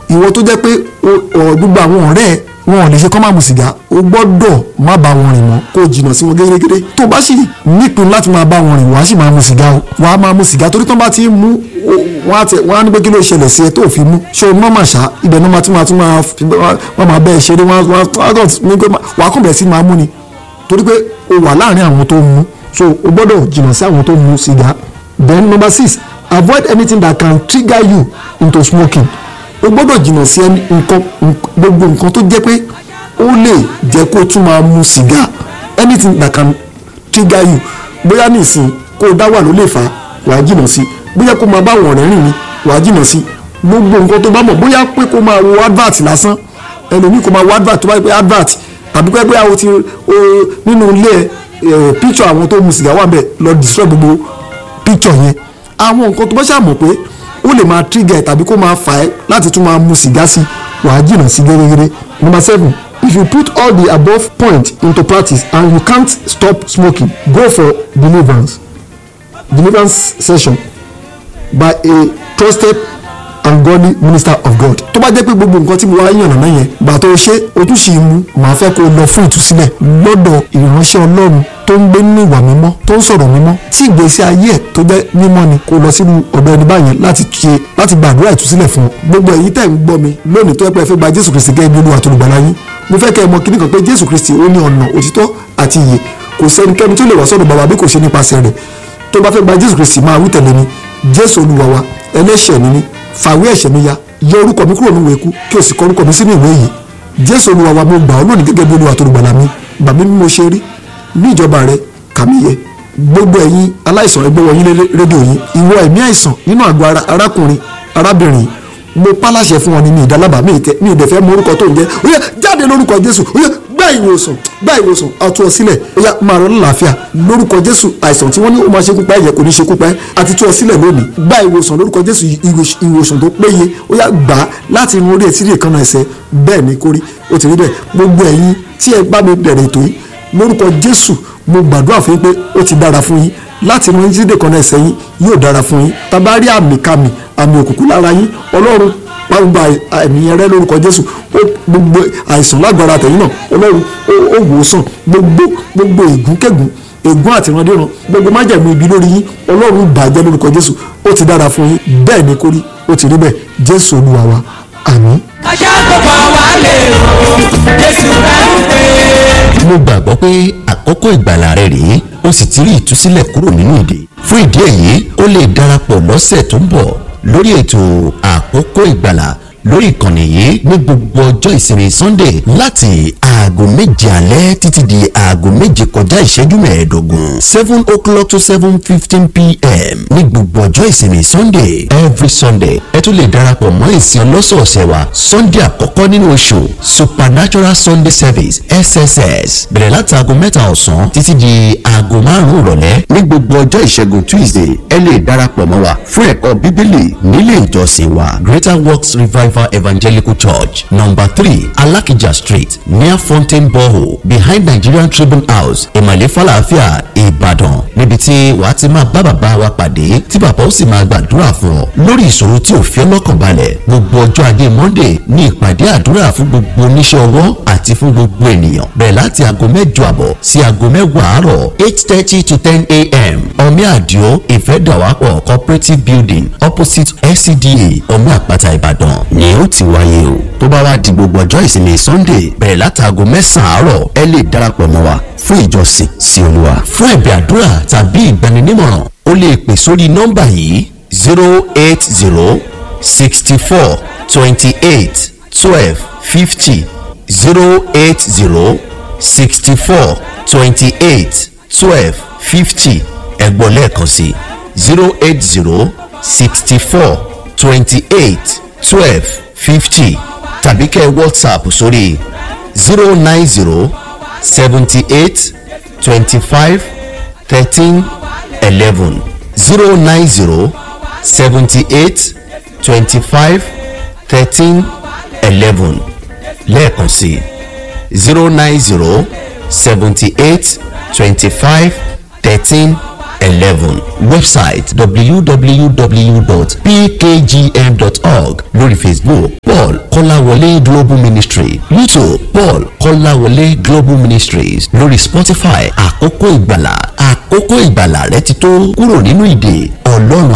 ìwọ tó jẹ́ pé gbogbo àwọn ọ̀rẹ́ ẹ̀ wọn ò lè ṣe kọ́ máa mu sìgá o gbọ́dọ̀ má bá wọn rìn mọ́ kó o jìnnà sí wọn gẹ́gẹ́gẹ́ tó bá sì nípinnu láti máa bá wọn rìn wàá sì máa mu sìgá o wàá máa mu sìgá torí tó bá ti ń mú wọn á ní pé kí ló ṣẹlẹ̀ sí ẹ tó fi mú ṣé o mọ́ màṣá ibẹ̀ náà máa tún máa tún máa wọ́n máa bẹ́ẹ̀ ṣeré wàá kàn bẹ̀rẹ̀ sí máa mú ni torí pé o wà láàrin àwọn tó ń mú so o gbọ́dọ̀ jìnnà sí àwọn tó ń mu sìgá then number six avoid anything that can trigger you into smoking o gbọ́dọ̀ jìnnà sí nǹkan gbogbo nǹkan tó jẹ́ pé ó lè jẹ́ kó tún máa mu sìgá anything that can trigger you bóyá nìsín kó o dá wà ló lè fà á wàá jìnnà sí bóyá kó máa bá àwọn ọ̀rẹ́ rìn ni wàá jìnnà sí gbogbo nǹkan tó bá mọ̀ bóyá pé kó máa wo advert lásán ẹlòmíì kó máa wo advert tó bá yẹ pé advert tàbí pé bóyá o ti nínú ilé ẹ picture àwọn tó mu sìgá wà bẹ́ẹ̀ lọ destroy gbogbo picture yẹn àwọn nǹkan tó bá ṣàmọ̀ pé ó lè máa trigger tàbí kó máa fà ẹ́ láti tún máa mu sìgá sí wàá jìnnà sí gẹ́gẹ́rẹ́. number seven if you put all the above points into practice and you can't stop smoking go for deliverance deliverance session by a trusted and godly minister of God. tó bá jẹ́ pé gbogbo nǹkan tí mo wá yànnà náà yẹn gbà tó ṣe o tún ṣì ń mu màá fẹ́ kó o lọ fún ìtúsílẹ̀ lọ́dọ̀ ìránṣẹ́ ọlọ́run tó ń gbé nínú ìwà mímọ́ tó ń sọ̀rọ̀ mímọ́ tí ìgbésí ayé ẹ̀ tó jẹ́ mímọ́ ni kó lọ sínú ọ̀dọ̀ ẹni báyẹn láti ṣe láti gbàdúrà ìtúsílẹ̀ fún gbogbo èyí tẹ̀ ń gbọ́ mi lónìí tó yẹ pé ẹ fẹ́ gba Jésù Kristi gẹ́gẹ́ bí Olúwa tó lùgbàlà yín mo fẹ́ kẹ́ ẹ mọ̀ kíní kan pé Jésù Kristi ó ní ọ̀nà òtítọ́ àti ìyè kò sẹ́nikẹ́ni tó lè wá sọ́dọ̀ bàbá bí kò ṣe nípasẹ̀ rẹ̀ tó bá fẹ́ gba Jésù Kristi máa wí tẹ̀lé mi Jésù Olúwa wa ẹlẹ́ṣẹ̀ mi ni fàwé ẹ̀ṣẹ̀ mi ya yọ orúkọ mi kúrò nínú eku kí o sì kọ orúkọ mi sínú ìwé yìí Jésù Olúwa wa mo gbà ọ́ lónìí gẹ́gẹ́ bí Olúwa tó lùgbàlà mi gbà mí bí mo ṣe rí ní ìjọba rẹ kàmíyẹ gbogbo ẹ̀yin aláìsàn ẹgbẹ́ wọ̀nyí rédíò yìí ìwọ ẹ̀mí àìsàn nínú àgọ́ ara arákùnrin arábìnrin mo pálàṣẹ fún wọn ní mi ìdálábà mi ìtẹ mi ìdẹ̀fẹ́ mọ orúkọ tó ń jẹ́ ó yá jáde lórúkọ Jésù ó yá gbá ìwòsàn gbá ìwòsàn àtú ọ sílẹ̀ ó yá máa rọ lálàáfíà lórúkọ Jésù àìsàn tí wọ́n ní ó máa ṣekú pa ẹ̀jẹ̀ kò ní ṣekú pa ẹ́ àti tú ọ sílẹ̀ lónìí gbá ìwòsàn lórúkọ Jésù ìwòsàn tó péye ó yá gbà á láti irun orí ẹ̀ tí rí ìkànnà ẹsẹ̀ bẹ́ẹ̀ ni kórí ó ti rí bẹ́ẹ̀ gbogbo ẹ̀yin tí ẹ bá mi bẹ̀rẹ̀ ètò yìí lórúkọ Jésù mo gbàdúrà fún yín pé ó ti dára fún yín láti inú jíde kan náà ẹsẹ̀ yín yóò dára fún yín tàbá rí àmì kàmì àmì òkùnkùn lára yín ọlọ́run pàrọ̀gbà ẹ̀mí ẹrẹ́ lórúkọ jésù gbogbo àìsàn lágbára tẹ̀yìn náà ọlọ́run ó wò ó sàn gbogbo gbogbo ègúnkẹ́gùn ègún àti ìrandíran gbogbo májẹ̀mú ibi lórí yín ọlọ́run bàjẹ́ lórúkọ jésù ó ti dára fún yín bẹ́ẹ̀ ni kórí ó ti rí bẹ́ẹ̀ jésù olúwa wa àmín. ajá tó bá wà lè rò jésù rẹ̀ ń pè é. mo gbàgbọ́ pé àkókò ìgbàlà rẹ rèé o sì ti rí ìtúsílẹ̀ kúrò nínú ìdè fún ìdí èyí o lè darapọ̀ lọ́sẹ̀ tó ń bọ̀ lórí ètò àkókò ìgbàlà lórí ìkànnì yìí ní gbogbo ọjọ́ ìsinmi sunday láti aago méje alẹ́ títí di aago méje kọjá ìṣẹ́jú mẹ́ẹ̀ẹ́dógún seven o'clock to seven fifteen pm ní gbogbo ọjọ́ ìsinmi sunday every sunday ẹ tún lè darapọ̀ mọ́ ìsìn ọlọ́sọ̀ọ̀sẹ̀ wa sunday àkọ́kọ́ nínú oṣù supernatural sunday service sss bẹ̀rẹ̀ láti aago mẹ́ta ọ̀sán títí di aago márùn-ún ìrọ̀lẹ́ ní gbogbo ọjọ́ ìṣẹ́gun tuesday ẹ lè darapọ̀ mọ́ wa fún ẹ̀kọ́ bíbélì nílé ìjọsìn wa greater works revival evangelical church number three alakija street near fountain borehole behind nigerian tribune house ìmàlẹ́ falafia ìbàdàn níbi tí wàá ti máa bá bàbá wa pàdé tí bàbá ó sì máa gbàdúrà fún ọ lórí ìṣòro tí ò fi ọlọ́kàn balẹ̀ gbogbo ọjọ́ ajé monday ní ìpàdé àdúrà fún gbogbo oníṣẹ́ ọwọ́ àti fún gbogbo ènìyàn bẹ̀rẹ̀ láti aago mẹ́jọ àbọ̀ sí aago mẹ́wàá àárọ̀ eight thirty to ten a.m. omi àdìo ìfẹ́dàwápọ̀ cooperative building opposite scda omi àpáta ìbàdàn ni ó ti wáyé o tó bá wá di gbogbo ọjọ́ ìsinmi sunday bẹ̀rẹ̀ láti aago mẹ́sàn-án àárọ̀ ẹ lè darapọ̀ mọ́ wa fún ìjọsìn sí olúwa fún ẹ̀bẹ̀ àdúrà tàbí ìgbaninímọ̀ràn o lè pè sórí nọ́mbà yìí zero eight zero sixty four twenty eight twelve fifty zero eight zero sixty four twenty eight twelve fifty ẹ̀gbọ́n lẹ́ẹ̀kan sí zero eight zero sixty four twenty eight twelve fifty tàbí kẹ́ whatsapp sórí zero nine zero seventy eight twenty five thirteen eleven zero nine zero seventy eight twenty five thirteen eleven lẹ́ẹ̀kan sí zero nine zero seventy eight twenty five thirteen eleven website www.pkgm.org lórí facebook paul kọ́láwọlé global ministry youtube paul kọ́láwọlé global ministries lórí spotify àkókò ìgbàlà àkókò ìgbàlà rẹ ti tó kúrò nínú ìdè ọlọ́run